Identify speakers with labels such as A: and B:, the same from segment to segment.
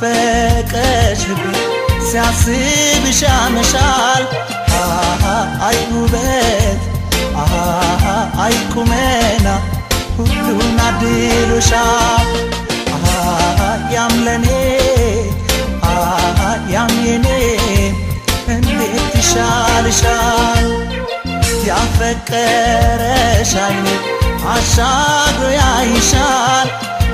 A: የናፈቀሽ ልቤ ሲያስብሽ ያመሻል አሃ አይ ውበት አሃ አይ ቁመና ሁሉን አድሎሻል አሃ ያም ለኔ አሃ ያም የኔ እንዴት ይሻልሻል ያፈቀረሽ አይኔ አሻግሮ ያይሻል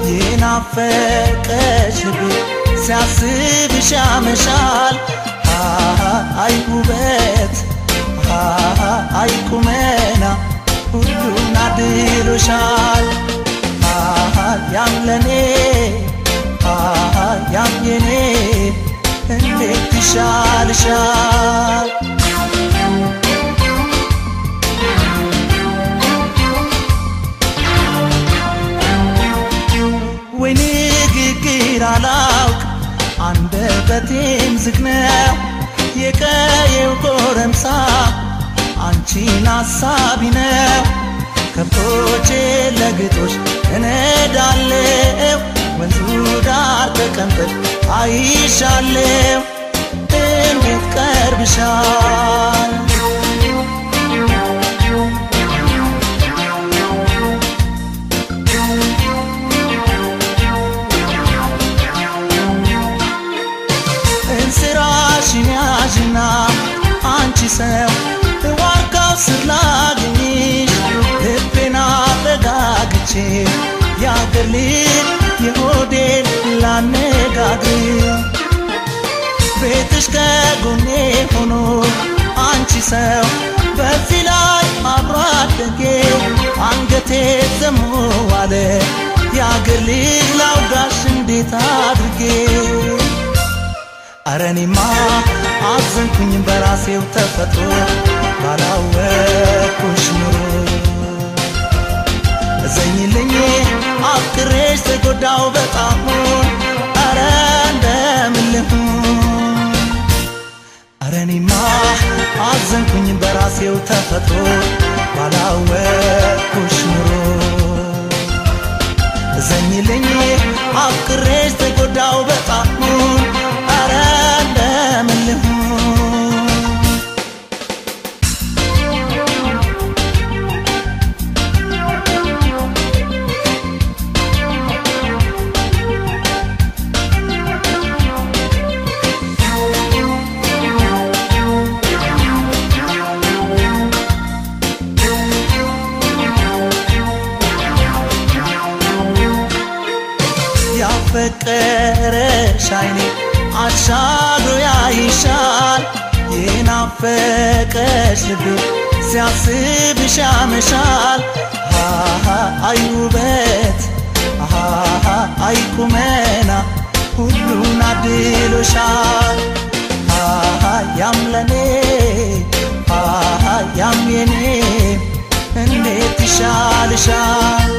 A: የናፈቀሽ ልቤ ሲያስብሽ ያመሻል አሃ አይ ውበት አሃ አይ ቁመና ሁሉን አድሎሻል አሃ ያም ለኔ አሃ ያም የኔ እንዴት ይሻልሻል ወይ ንግግር አላውቅ አንደበቴም ዝግ ነው የቀየው ጎረምሳ አንቺን አሳቢ ነው ከብቶቼ ለግጦሽ እነዳለው ወንዙ ዳር ተቀምጠሽ አይሻለው እንዴት ቀርብሻል እንስራሽን ያዥና አንቺ ሰው ዋርካው ስር ላግኝሽ ልቤን አረጋግቼ የአገር ልጅ የሆዴን ላነጋግር ቤትሽ ከጎኔ ሆኖ አንቺ ሰው በዚህ ላይ አብሮ አደጌ አንገቴ ዘሞ ዋለ የአገር ልጅ ላውጋሽ እንዴት አድርጌ አረኔማ አዘንኩኝ በራሴው ተፈጥሮ ባላወቅኩሽ ኑሮ እዘኝልኝ አፍቅሬሽ ተጎዳው በጣም አረ እንደምልሁን አረኔማ አዘንኩኝ በራሴው ተፈጥሮ ባላወቅኩሽ ኑሮ እዘኝልኝ አፍቅሬሽ ተጎዳው በጣም አረ እንደምልሁን ያፈቀረሽ አይኔ አሻግሮ ያይሻል የናፈቀሽ ልቤ ሲያስብሽ ያመሻል አሃ አይ ውበት አሃ አይ ቁመና ሁሉን አድሎሻል አሃ ያም ለኔ አሃ ያም የኔ እንዴት ይሻልሻል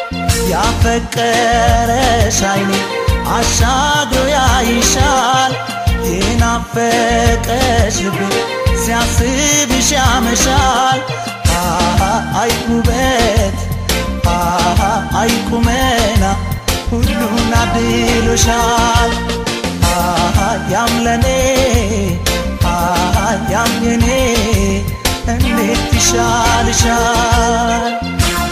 A: ያፈቀረሽ አይኔ አሻግሮ ያይሻል የናፈቀሽ ልቤ ሲያስብሽ ያመሻል አሃ አይ ውበት አሃ አይ ቁመና ሁሉን አድሎሻል አሃ ያም ለኔ አሃ ያም የኔ እንዴት ይሻልሻል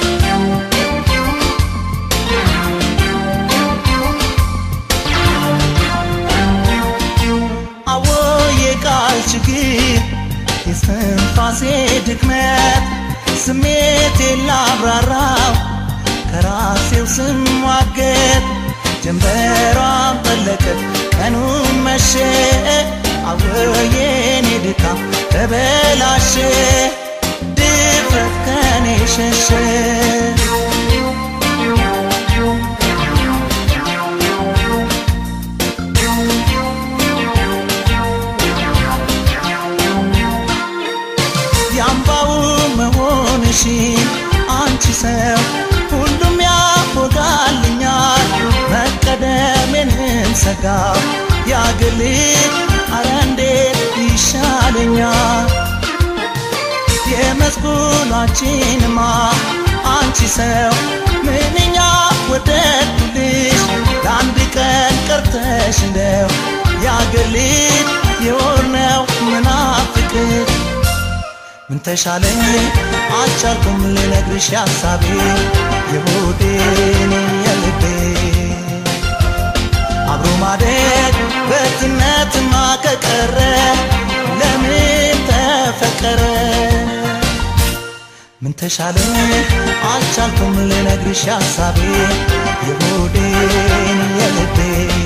A: አዎ የቃል ችግር የስትንፋሴ ድክመት ስሜቴን ላብራራው ከራሴው ስሟገት ጀንበሯን ጠለቀት ቀኑን መሸ አዎ የኔ ድካም ተበላሸ ድፍረት ከኔ ሸሸ የአምባው መሆንሽን አንቺ ሰው ሁሉም ያፎጋልኛል መቀደሜንም ሰጋው ያግል አረ እንዴት ይሻለኛል የመስኩናችንማ አንቺ ሰው ምንኛ ወደድኩልሽ ለአንድ ርቀን ቀርተሽ እንደው የአገር ልጅ የሆነው ምናፍቅር ምን ተሻለኝ አልቻልኩም ልነግርሽ ሐሳቤ የሆዴን የልቤ አብሮ ማደግ በትነትማ ከቀረ ለምን ተፈቀረ ምን ተሻለኝ አልቻልኩም ልነግርሽ ሐሳቤ የሆዴን የልቤ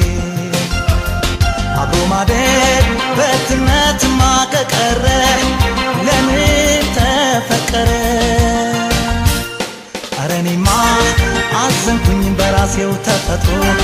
A: አብሮ ማደግ በትነትማ ከቀረ ለምን ተፈቀረ ኧረ እኔማ አዘንኩኝ በራሴው ተፈጥሮ